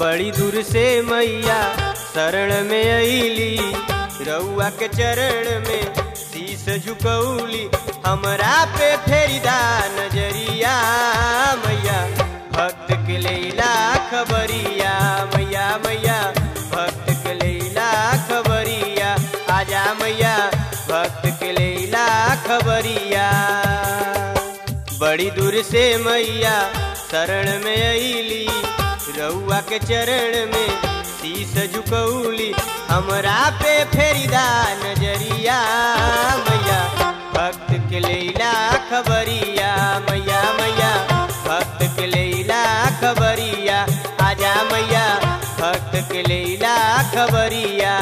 बड़ी दूर से मैया शरण में अली रउआ के चरण में शीस झुकौली हमरा पे फेरिदा नजरिया मैया भक्त के लैला खबरिया मैया मैया भक्त के लैला खबरिया आजा मैया भक्त के लैला खबरिया बड़ी दूर से मैया शरण में अली रउआ के चरण में शीस झुकौली हमरा पे फेरिदा नजरिया मैया भक्त के लैला खबरिया मैया मैया भक्त के लैला खबरिया आजा मैया भक्त के लैला खबरिया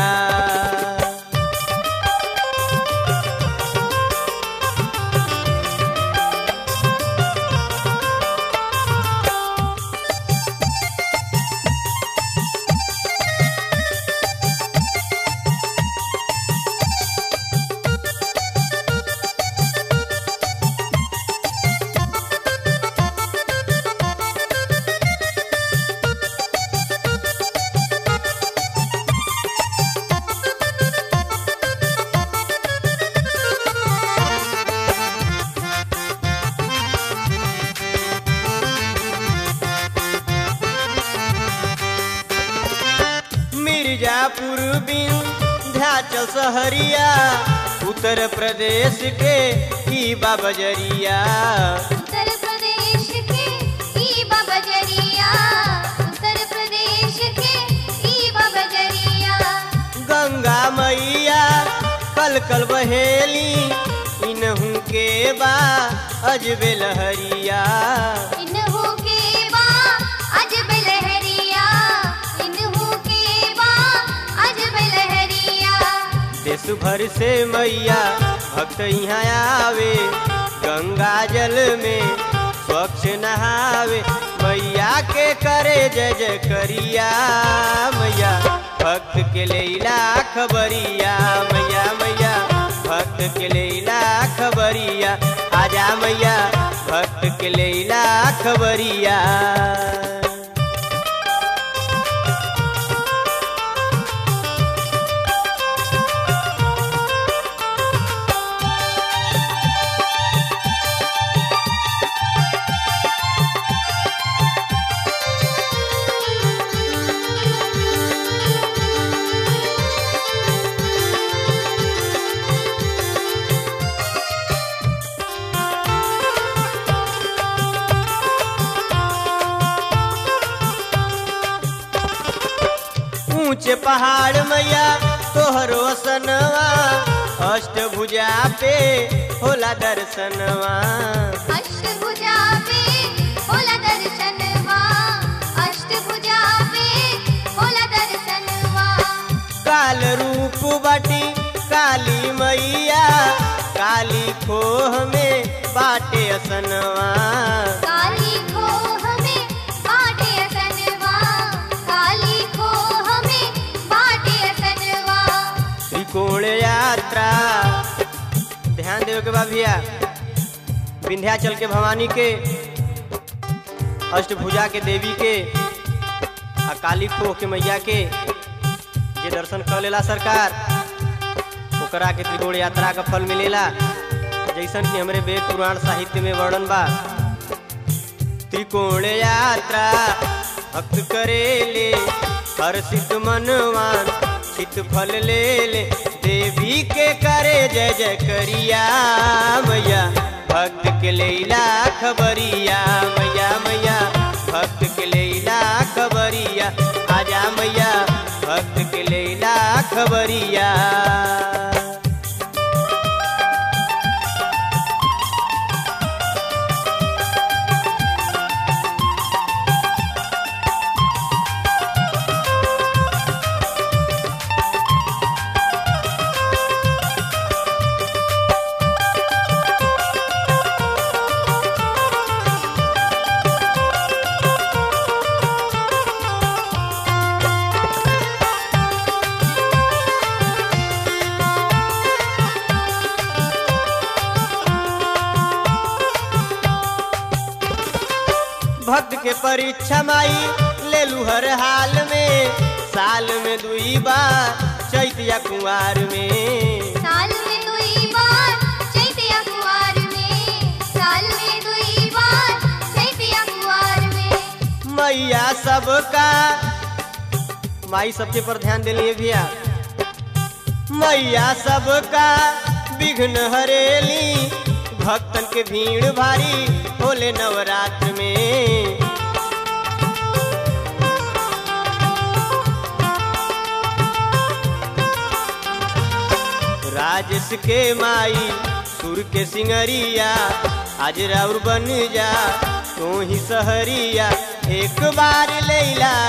मिर्जापुर विंध्याचल सहरिया उत्तर प्रदेश के ही बजरिया उत्तर प्रदेश के ईबा बजरिया उत्तर प्रदेश के ईबा बजरिया गंगा मैया कल कल बहेली इनहू के बा अजबे लहरिया इन्हू के बा अजब लहरिया इन्हू के बा अजब लहरिया देश भर से मैया भक्त यहाँ आवे गंगा जल में स्वच्छ नहावे मैया के करे जय जय करिया मैया भक्त के लैला खबरिया मैया मैया भक्त के लैला खबरिया आजा मैया भक्त के लैला खबरिया ऊंचे पहाड़ मैया तोहरो सनवा अष्टभुजा पे होला दर्शनवा अष्टभुजा पे होला दर्शनवा अष्टभुजा पे होला दर्शनवा काल रूप बाटी काली मैया काली खोह में बाटे असनवा काली खो हमें बाटे असनवा काली खो हमें बाटे असनवा त्रिकोण यात्रा ध्यान देवे के बा भैया विंध्याचल के भवानी के अष्टभुजा के देवी के आ काली खोह के मैया के जे दर्शन कर लेला सरकार ओकरा के त्रिकोण यात्रा का फल मिलेला जैसन कि हमरे वेद पुराण साहित्य में वर्णन बा त्रिकोण यात्रा भक्त करेले हर्षित मनवान चित फल ले ले देवी के करे जय जय करिया मैया भक्त के लैला खबरिया मैया मैया भक्त के लैला खबरिया आजा मैया भक्त के लैला खबरिया भक्त के परीक्षा माई ले करेलू हर हाल में साल में दुई बार चैतिया कुंवार में साल में दुई बार चैतिया कुवार में साल में दुई बार चैतिया कुवार में मैया सबका माई सबके पर ध्यान दिलिए भैया मैया सबका विघ्न हरेली भक्तन के भीड़ भारी होले नवरात्र में राजेश के माई सुर के सिंगरिया आज राउर बन जा तू ही सहरिया एक बार लैला